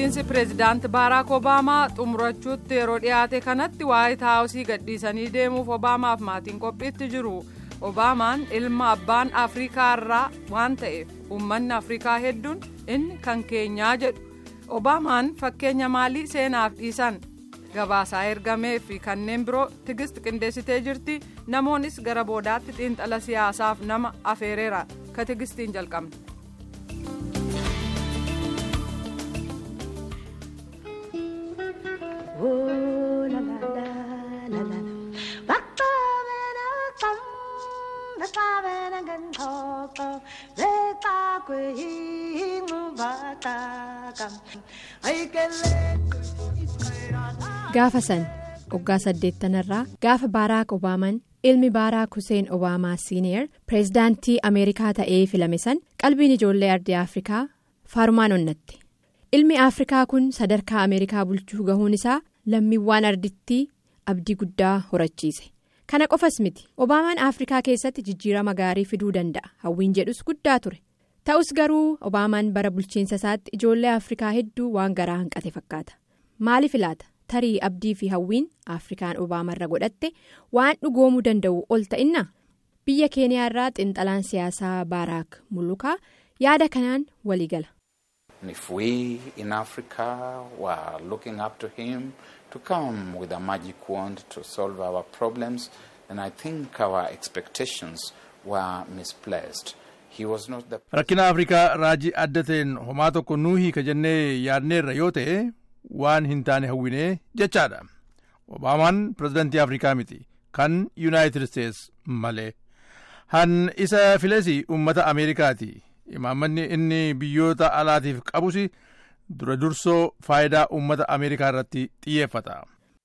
bulchiinsi pireezidaanti baaraak obaamaa xumurachuutti yeroo dhiyaate kanatti waayit haawusii gadhiisanii deemuuf obaamaaf maatiin qophiitti jiru obaamaan ilma abbaan afrikaa irraa waan ta'eef uummanni afrikaa hedduun inni kan keenyaa jedhu obaamaan fakkeenya maalii seenaaf dhiisan gabaasaa ergamee fi kanneen biroo tigist qindeessitee jirti namoonnis gara boodaatti xiinxala siyaasaaf nama afeereera ka tigistiin jalqabne. gaafa san waggaa saddeettanarraa gaafa baaraak obaamaan ilmi baaraak huseen obaamaa siiniyer pireezidaantii ameerikaa ta'ee filame san qalbiin ijoollee ardii afrikaa faarumaan onnatti ilmi afrikaa kun sadarkaa ameerikaa bulchuu gahuun isaa lammiiwwan ardittii abdii guddaa horachiise kana qofas miti obaamaan afrikaa keessatti jijjiirama gaarii fiduu danda'a hawwiin jedhus guddaa ture ta'us garuu obaamaan bara bulchiinsa isaatti ijoollee afrikaa hedduu waan garaa hanqate fakkaata maaliif ilaata tarii abdii fi hawwiin afrikaan obaamarra godhatte waan dhugoomuu danda'u ol ta'inna biyya keeniyaa irraa xiinxalaan siyaasaa baaraak mulukaa yaada kanaan waliigala. If we in Africa were looking up to him to come with a magic wand to solve our problems, then I think our expectations were misplaced. He was not the. Rakkina Afrikaa raajii adda ta'een homaa tokko nuu hiika jennee yaadneerra yoo ta'e waan hin taane hawwinee jechaadha. Obaamaan pirezidaantii Afrikaa miti kan Yuunaayitid Isteets malee. Han isa filesi uummata Ameerikaati. imaammanni inni biyyoota alaatiif qabus dura dursoo faayidaa uummata ameerikaa irratti xiyyeeffata.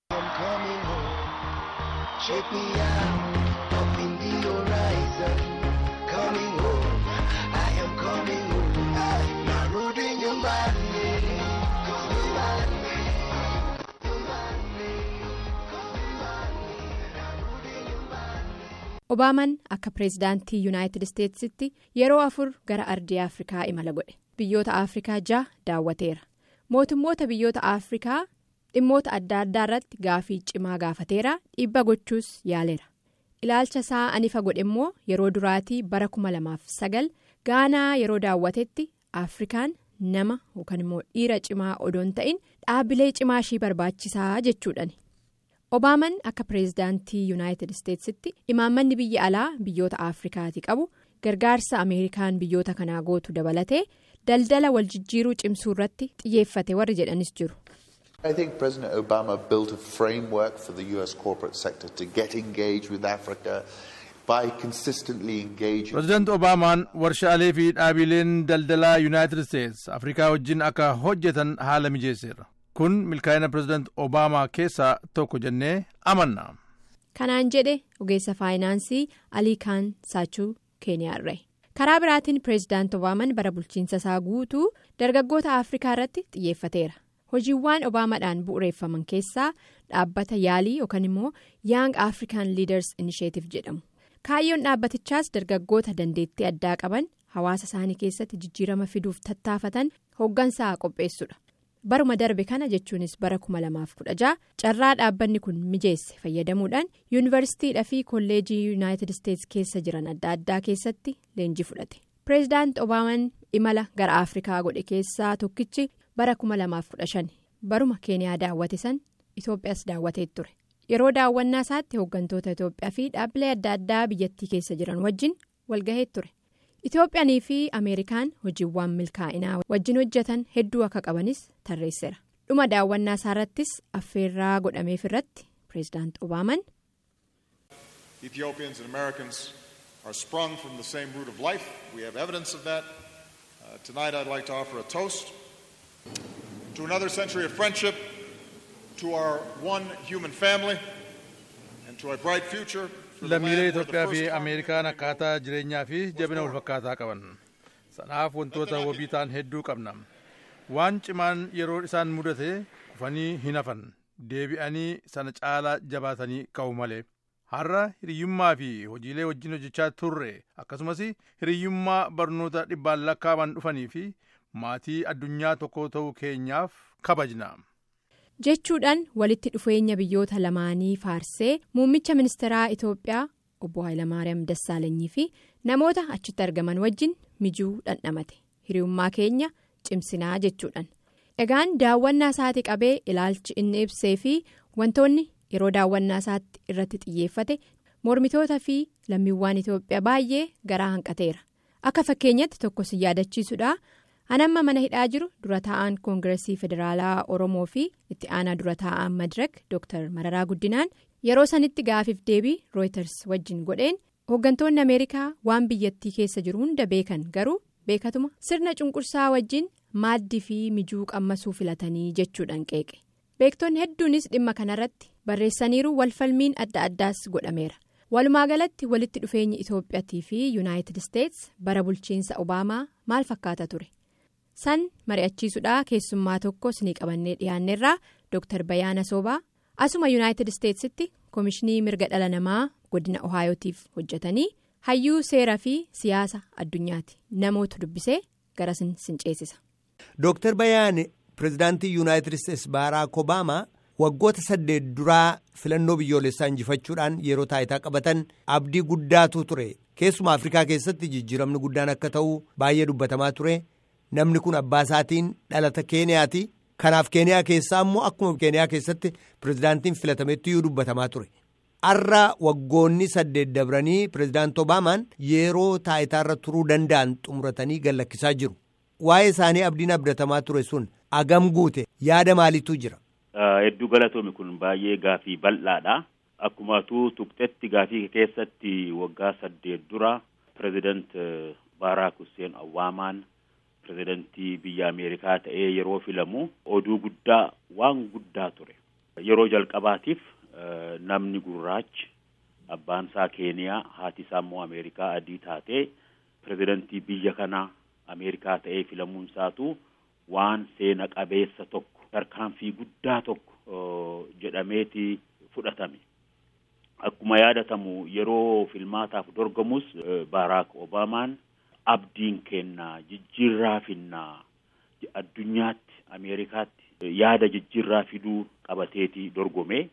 obaamaan akka pireezidaantii yuunaayitid isteetsitti yeroo afur gara ardii afrikaa imala godhe biyyoota afrikaa ja'a daawwateera mootummoota biyyoota afrikaa dhimmoota adda addaa irratti gaafii cimaa gaafateera dhiibba gochuus yaaleera ilaalcha isaa anifa godhe immoo yeroo duraatii bara 2009 gaanaa yeroo daawwatetti afrikaan nama yookaan immoo dhiira cimaa odoon ta'in dhaabbilee cimaa ishii barbaachisaa jechuudhani. obaamaan akka pireezidaantii yuunaayitid isteetsitti imaammanni biyya alaa biyyoota afrikaati qabu gargaarsa ameerikaan biyyoota kanaa gootu dabalatee daldala wal jijjiiruu cimsuu irratti xiyyeeffate warri jedhanis jiru. I think President Obama built a framework for the US corporate sector to get engaged with Africa by consistently engaging. Pireezidaanti Obaamaan warshaalee fi dhaabileen daldalaa yuunaayitid isteets afrikaa wajjin akka hojjetan haala mijeesseera. kun milkaa'ina pireezidaanti obaamaa keessaa tokko jennee amanna. kanaan jedhe ogeessa faayinaansii alii kaan saachuu keeniyaarra karaa biraatiin pireezidaanti obaamaan bara bulchiinsa isaa guutuu dargaggoota afrikaa irratti xiyyeeffateera hojiiwwan obaamaadhaan bu'uureeffaman keessaa dhaabbata yaalii yookaan immoo young african leaders initiative jedhamu kaayyoon dhaabbatichaas dargaggoota dandeettii addaa qaban hawaasa isaanii keessatti jijjiirama fiduuf tattaafatan hooggansaa qopheessudha. baruma darbe kana jechuunis bara 2016 carraa dhaabbanni kun mijeesse fayyadamuudhaan yuunivarsiitiidhaa fi kolleejii yuunaayitid isteets keessa jiran adda addaa keessatti leenjii fudhate pireezidaanti obaamaan imala gara afrikaa godhe keessaa tokkichi bara 2015 baruma keeniyaa daawwate san itoophiyaas daawwatee ture yeroo daawwannaa isaatti hooggantoota itoophiyaa fi dhaabbilee adda addaa biyyattii keessa jiran wajjin walgahee ture. Itoophiyaanii fi Ameerikaan hojiiwwan milkaa'inaa wajjin hojjetan hedduu akka qabanis tarreesseera. Dhuma daawwannaa isaarrattis affeerraa godhameef irratti pireezidaanti Obaamaan. Ethiopians and Americans are sprung from the same root of life. We have evidence of that. Uh, tonight I'd like to offer a toast to another century of friendship, to our one human family, and to a bright future. lammiilee Itoophiyaa fi Ameerikaan akkaataa jireenyaa fi jabina walfakkaataa qaban sanaaf wantoota wabii ta'an hedduu qabna waan cimaan yeroo isaan mudate kufanii hin hafan deebi'anii sana caalaa jabaatanii ka'u malee har'a hiriyyummaa fi hojiilee wajjin hojjechaa turre akkasumas hiriyyummaa barnoota dhibbaan lakkaaban dhufanii fi maatii addunyaa tokko ta'uu keenyaaf kabajna. jechuudhaan walitti dhufeenya biyyoota lamaanii faarsee muummicha ministeeraa itoophiyaa obbo Hayilamaariyaam Dassaalanyii fi namoota achitti argaman wajjin mijuu dhandhamate hiriyummaa keenya cimsinaa jechuudhaan. Egaan daawwannaa isaati qabee ilaalchi inni ibsee fi wantoonni yeroo daawwannaa isaatti irratti xiyyeeffate mormitoota fi lammiiwwan Itoophiyaa baay'ee garaa hanqateera. Akka fakkeenyatti tokko si yaadachiisudha. Anamma mana hidhaa jiru dura taa'an koongireesii federaalaa Oromoo fi itti aanaa dura taa'an Madirak Dr. Mararaa Guddinaan yeroo sanitti gaafiif deebii Reuters wajjin godheen hooggantoonni Ameerikaa waan biyyattii keessa jiru hunda beekan garuu beekatuma sirna cunqursaa wajjin maaddii fi mijuu qammasuu filatanii jechuudhaan qeeqe. Beektonni hedduunis dhimma kanarratti barreessaniiru walfalmiin adda addaas godhameera. Walumaa galatti walitti dhufeenyi Itoophiyaatii fi Yuunaayitid Isteets bara bulchiinsa Obaamaa maal fakkaata ture? san mari'achiisuudhaa keessummaa tokko sinii qabannee dhiyaanneerraa Dr. Bayaana Soobaa asuma Yuunaayitid Isteetsitti Koomishinii Mirga Dhala Namaa godina Ohaayotiif hojjetanii hayyuu seeraa fi siyaasa addunyaati namoota dubbisee gara sin ceesisa. Dr. Bayaan pirezidaantii Yuunaayitid Isteets Baaraak Obaamaa waggoota saddeet duraa filannoo biyyoolessaa injifachuudhaan yeroo taayitaa qabatan abdii guddaatu ture keessumaa Afrikaa keessatti jijjiiramni guddaan akka ta'u baay'ee dubbatamaa ture. Namni kun abbaa isaatiin dhalata keeniyaati. Kanaaf keeniyaa keessaa immoo akkuma keeniyaa keessatti pirezidaantiin filatametti iyyuu dubbatamaa ture. Har'a waggoonni saddeet dabranii pirezidaantii Obaamaan yeroo taayitaarra turuu danda'an xumuratanii gallakkisaa jiru. Waa'ee isaanii abdiin abdatamaa ture sun agam guute yaada maaliitu jira? Hedduu galatoomi kun baay'ee gaafii bal'aadha. Akkumatuu tuqxetti gaafii keessatti waggaa saddeet dura pirezidaant Baaraak Hussein Obaamaan. pirezidantii biyya Ameerikaa ta'ee yeroo filamu oduu guddaa waan guddaa ture. Yeroo jalqabaatiif namni gurraachi abbaan isaa Keeniyaa haati isaa immoo Ameerikaa adii taatee pirezidantii biyya kanaa Ameerikaa ta'ee filamuun isaatu waan seena qabeessa tokko tarkaanfii guddaa tokko jedhameeti fudhatame. Akkuma yaadatamu yeroo filmaataaf dorgamus Baaraak Obaamaan abdiin kennaa jijjiirraa finnaa addunyaatti Ameerikaatti yaada jijjiirraa fiduu qabateeti dorgome.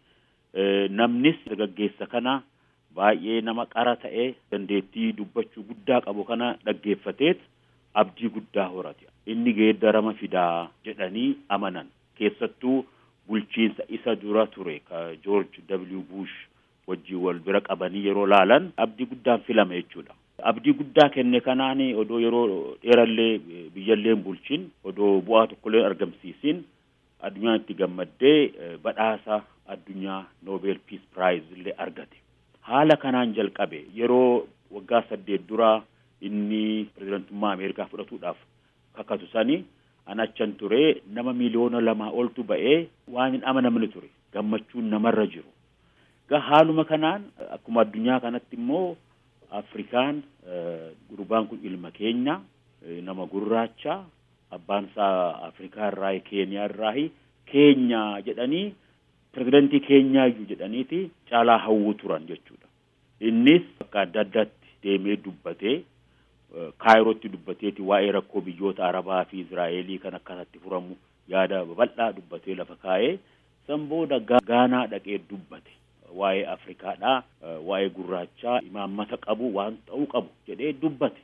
Namnis dargaggeessa kana baay'ee nama qara ta'e dandeettii dubbachuu guddaa qabu kana dhaggeeffateet abdii guddaa horate. Inni geeddarama fidaa jedhanii amanan. Keessattuu bulchiinsa isa dura ture ka George W. Bush wajjin wal bira qabanii yeroo laalan abdii guddaan filame jechuudha. Abdii guddaa kenne kanaan odoo yeroo dheerallee biyyallee bulchin odoo bu'aa tokkollee argamsiisin addunyaan itti gammaddee badhaasa addunyaa Nobel Peace Prize illee argate. Haala kanaan jalqabe yeroo waggaa saddeet duraa inni pirezidantummaa Ameerikaa fudhatuudhaaf kakatu sani an achan ture nama miliyoona lamaa oltu ba'ee waan hin amanamne ture gammachuun namarra jiru. Gaa haaluma kanaan akkuma addunyaa kanatti immoo Afrikaan gurbaan kun ilma keenya nama gurraacha abbaan isaa Afrikaa irraa Keeniyaa irraa keenya jedhanii pirezidantii keenyaayyuu jedhaniiti caalaa hawwu turan jechuudha. Innis bakka adda addaatti deemee dubbatee kaayirootti dubbateeti waa'ee rakkoo biyyoota Arabaa fi Israa'elii kan akkasatti furamu yaada babal'aa dubbatee lafa kaa'ee san booda Gaanaa dhaqee dubbate. waa'ee Afrikaadhaa waa'ee gurraachaa imaammata qabu waan ta'uu qabu jedhee dubbate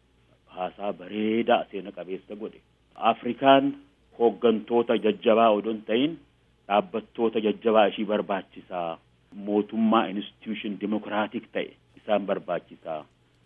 haasaa bareedaa seena qabeessa godhe. Afrikaan hooggantoota jajjabaa odoo hin ta'in dhaabbattoota jajjabaa ishii barbaachisaa mootummaa institution dimokiraatik ta'e isaan barbaachisaa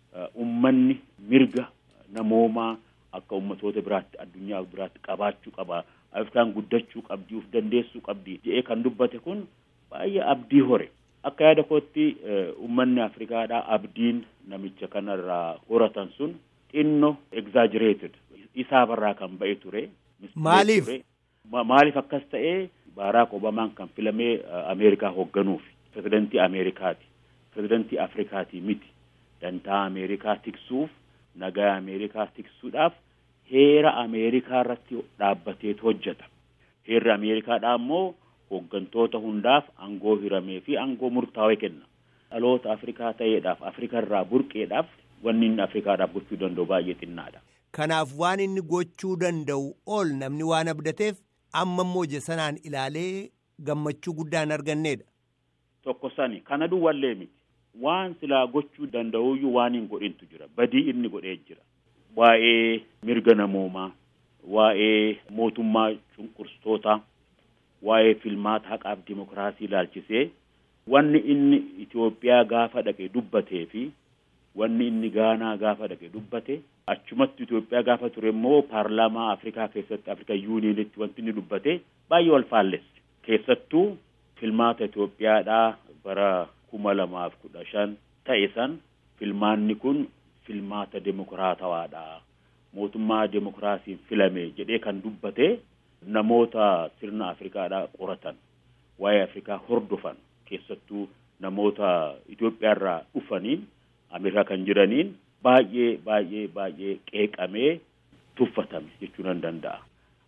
ummanni mirga namoomaa akka ummatoota biraatti addunyaa biraatti qabaachuu qaba Afrikaan guddachuu qabdi uf dandeessuu qabdi jedhee kan dubbate kun baay'ee abdii hore. Akka yaada kootti uummanni Afrikaadhaa abdiin namicha kanarraa horatan sun xinno exaggerated isaafarraa kan ba'e ture. Maaliif? Maaliif akkas ta'ee Baaraak Obamaan kan filamee Ameerikaa hoogganuuf pirezidantii Ameerikaati. Pirezidantii Afrikaati miti. Dantaa Ameerikaa tiksuuf nagaa Ameerikaa tiksuudhaaf heera Ameerikaa irratti dhaabbateetu hojjeta. Heerri Ameerikaadhaa immoo hooggantoota hundaaf aangoo hiramee fi aangoo murtaawee kenna. Dhaloota Afrikaa ta'eedhaaf Afrikaa irraa burqeedhaaf wanni inni Afrikaadhaaf gochuu danda'u baay'ee xinnaadha. Kanaaf waan inni gochuu danda'u ol namni waan abdateef amma immoo sanaan ilaalee gammachuu guddaa hin arganneedha. Tokko sani kana duwwallee miti. Waan silaa gochuu danda'uyyuu waan hin godhintu jira. Badii inni godhee jira. Waa'ee mirga namoomaa, waa'ee mootummaa cunqursitoota, waa'ee filmaata haqaaf dimokiraasii ilaalchisee wanni inni Itoophiyaa gaafa dhaqe dubbatee fi wanni inni Gaanaa gaafa dhaqe dubbate achumatti Itoophiyaa gaafa ture immoo paarlaamaa Afrikaa keessatti Afrika yuuniinitti wanti inni dubbate baay'ee wal faallesse. Keessattuu filmaata Itoophiyaadhaa bara kuma lamaaf kudha shan ta'e san filmaanni kun filmaata demokiraatawaadha. Mootummaa demokiraasiin filame jedhee kan dubbate namoota sirna Afrikaadhaa qoratan waa'ee Afrikaa hordofan keessattuu namoota Itoophiyaarraa dhufaniin Ameerikaa kan jiraniin baay'ee baay'ee baay'ee qeeqamee tuffatame jechuu nan danda'a.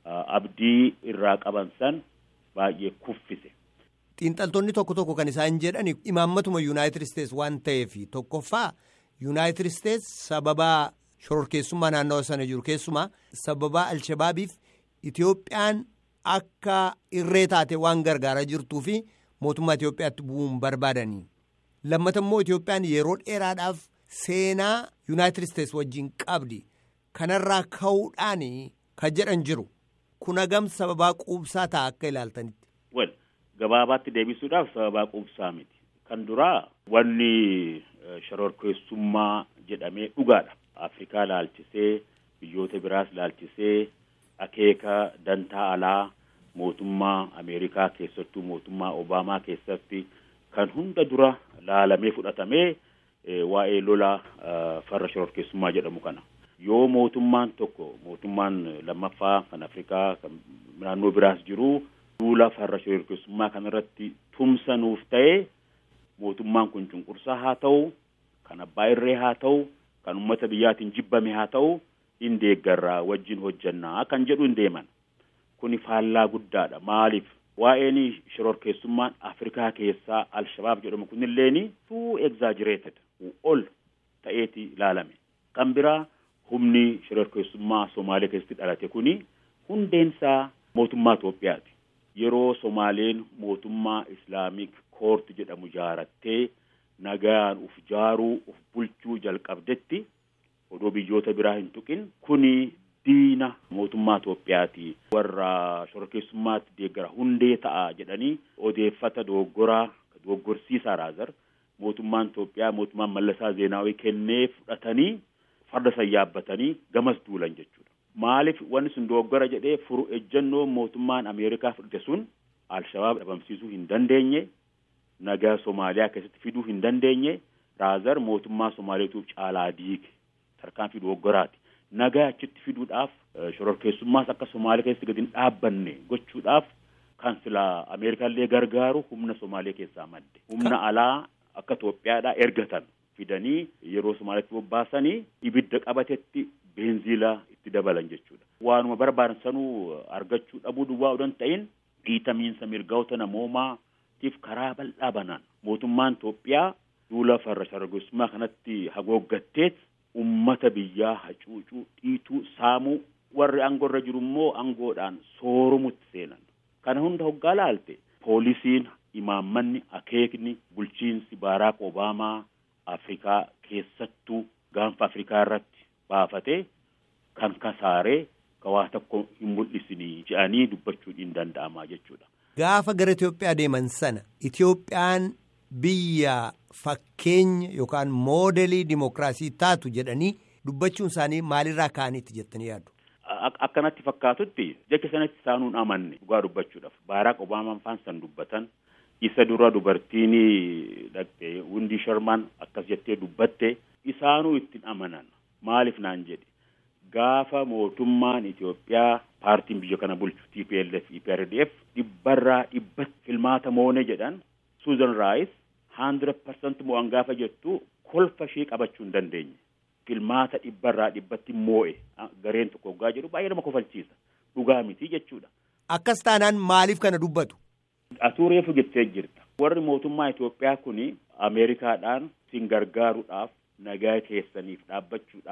Abdii irraa qaban san baay'ee kuffise. Xiinxaltoonni tokko tokko kan isaan jedhan imaammatuma Yuunaayitid Isteets waan ta'eef tokkoffaa Yuunaayitid Isteets sababa shororkeessummaa naannawa sana jiru keessumaa sababa Alshabaabiif Itoophiyaan akka irree taate waan gargaaraa jirtuu fi mootummaa Itoophiyaatti bu'uun barbaadanii. Lammata immoo Itoophiyaan yeroo dheeraadhaaf seenaa Yuunaayitid Isteets wajjin qabdi. Kanarraa ka'uudhaan kan jedhan jiru. Kun hagam sababaa quubsaa ta'a akka ilaaltanitti. Well, gabaabaatti deebisuudhaaf sababaa quubsaa miti. Kan duraa wanni shororkeessummaa jedhamee dhugaadha. Afrikaa laalchisee biyyoota biraas laalchisee akeeka dantaa alaa mootummaa Ameerikaa keessattuu mootummaa Obaamaa keessatti kan hunda dura laalamee fudhatamee waa'ee lola farra shororkeessummaa jedhamu kana. Yoo mootummaan tokko mootummaan lammaffaa kan Afrikaa kan naannoo biraas jiru duula farra shororkeessummaa kanarratti tumsa nuuf ta'e mootummaan kun cunqursaa haa ta'u kan abbaa irree haa ta'u kan uummata biyyaatiin jibbame haa ta'u hin deeggarraa wajjin hojjannaa kan jedhu hin deeman. Kuni faallaa guddaadha. Maaliif? Waa'een shororkeessummaan Afrikaa keessaa Alshabaab jedhamu kunilleen too exaggerated ol ta'eeti ilaalame. Kan biraa humni shororkeessummaa Somaaliyaa keessatti dhalate kuni hundeensaa mootummaa Itoophiyaati. Yeroo Somaaleen mootummaa Islaamik koorti jedhamu ijaarattee nagaan uf jaaruu uf bulchuu jalqabdetti odoo biyyoota biraa hin tuqin kuni diina mootummaa Itoophiyaati. Warra shororkeessummaatti deeggara hundee ta'a jedhanii odeeffata dogoggoraa dogoggorsiisaa raazar mootummaan Itoophiyaa mootummaan Mallasaa Zeenaawii kennee fudhatanii farda san yaabbatanii gamas duulan jechuudha. Maaliif wanni sun dogoggora jedhee furu ejjennoo mootummaan Ameerikaa fudhate sun Alshabaab dhabamsiisuu hin dandeenye nagaa Somaaliyaa keessatti fiduu hin dandeenye raazar mootummaa Somaaliyaatuuf caalaa diige tarkaanfii dogoggoraati. Nagaa achitti fiduudhaaf shororkeessummaas akka Somaaliyaa keessatti gadi hin dhaabbanne gochuudhaaf kan silaa Ameerikaallee gargaaru humna Somaaliyaa keessaa madde. Humna alaa akka Itoophiyaadhaa ergatan fidanii yeroo Somaaliyaatti bobbaasanii ibidda qabatetti beenziila itti dabalan jechuudha. Waanuma barbaadan sanuu argachuu dhabuu duwwaa odoo hin ta'in dhiitamiinsa mirgoota namoomaatiif karaa bal'aa banaan mootummaan Itoophiyaa duula farra shororkeessummaa kanatti hagooggatteet ummata biyyaa hacuucuu dhiituu saamuu warri aangoorra jiru immoo aangoodhaan soorumutti seenan. Kana hunda hoggaa laalte poolisiin imaammanni akeekni bulchiinsi Baaraak Obaamaa Afrikaa keessattuu gaanfa Afrikaa irratti baafatee kan kasaaree waa tokko hin mul'isinii jedhanii dubbachuun hin danda'amaa jechuudha. Gaafa gara Itoophiyaa deeman sana Itoophiyaan biyya fakkeenya yookaan moodelii dimokiraasii taatu jedhanii dubbachuun isaanii maalirraa ka'aniitti jettanii yaaddu? Akkanatti fakkaatutti jecha sanatti isaanuun amanne dhugaa dubbachuudhaaf Baaraak Obaamaan faan san dubbatan isa dura dubartiin dhaqxe Windii Sharmaan akkas jettee dubbatte isaanuu ittiin amanan maaliif naan jedhe gaafa mootummaan Itoophiyaa paartiin biyya kana bulchu TPLF EPRDF dhibbarraa dhibbatti filmaata moone jedhan Suuzan Raayis hundred percent mo'an gaafa jettu kolfa ishee qabachuu hin dandeenye. Filmaata dhibbarraa dhibbatti moo'e gareen tokko hoggaa jedhu baay'ee nama kofalchiisa. Dhugaa miti jechuudha. Akkas taanaan maaliif kana dubbatu? Atuu reefu jettee jirta. Warri mootummaa Itoophiyaa kuni Ameerikaadhaan sin gargaaruudhaaf nagaa keessaniif dhaabbachuudhaaf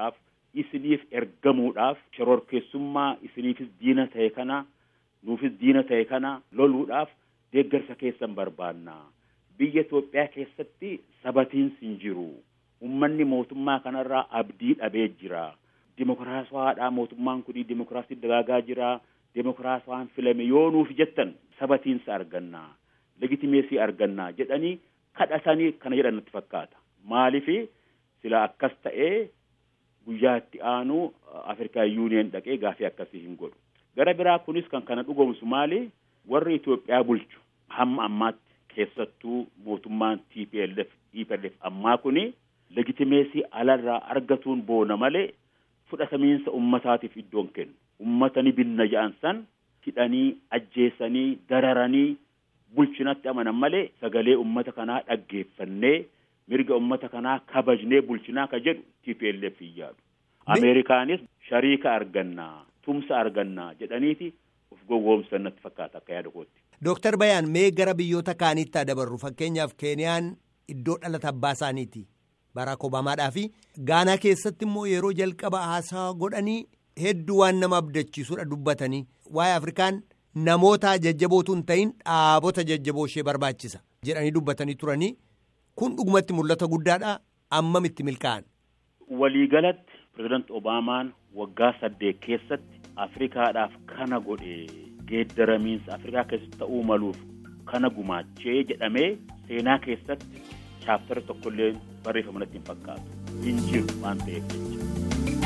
isiniif ergamuudhaaf shororkeessummaa isiniifis diina ta'e kana nuufis diina ta'e kana loluudhaaf deeggarsa keessan barbaanna biyya Itoophiyaa keessatti sabatiinsi hin jiru ummanni mootummaa kanarraa abdii dhabee jira dimokiraasiwaadhaa mootummaan kun dimokiraasii dagaagaa jira dimokiraasiwaan filame yoo nuuf jettan sabatiinsa arganna legitimeesii arganna jedhanii kadhatanii kana jedhan natti fakkaata maalifi sila akkas ta'ee guyyaa itti aanu afrikaa yuuniyen dhaqee gaafii akkasii hin godhu gara biraa kunis kan kana dhugoomsu maali warri Itoophiyaa bulchu hamma ammaatti keessattuu mootummaan TPLF EPLF ammaa kuni legitimeesii alarraa argatuun boona malee fudhatamiinsa ummataatiif iddoon kennu ummata ni binna ja'an san hidhanii ajjeesanii dararanii bulchinatti amanan malee sagalee ummata kanaa dhaggeeffannee mirga ummata kanaa kabajnee bulchinaa ka jedhu TPLF hin yaadu. Ameerikaanis shariika argannaa tumsa argannaa jedhaniiti of gowwoomsan natti fakkaata akka yaada kootti. Dooktar Bayaan mee gara biyyoota kaaniitti adabarru fakkeenyaaf Keeniyaan iddoo dhalata abbaa isaaniiti. Baraak Obaamaadhaa fi Gaanaa keessatti immoo yeroo jalqaba haasaa godhanii hedduu waan nama abdachiisudha dubbatanii waa'ee Afrikaan namoota jajjabootu hin ta'in dhaabota jajjaboo ishee barbaachisa jedhanii dubbatanii turanii kun dhugumatti mul'ata guddaadha ammamitti milkaa'an. Waliigalatti pirezidaanti Obaamaan waggaa saddeet keessatti Afrikaadhaaf kana godhe geeddaramiinsa Afrikaa keessatti ta'uu maluuf kana gumaachee jedhamee seenaa keessatti chaaftara tokkollee barreeffama natti hin fakkaatu hin jiru waan ta'eef jecha.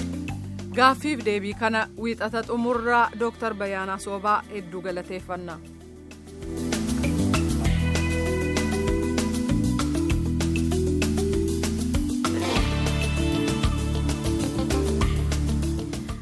gaaffiif deebii kana wiixata xumurraa dooktar Bayaanaa Soobaa hedduu galateeffannaa.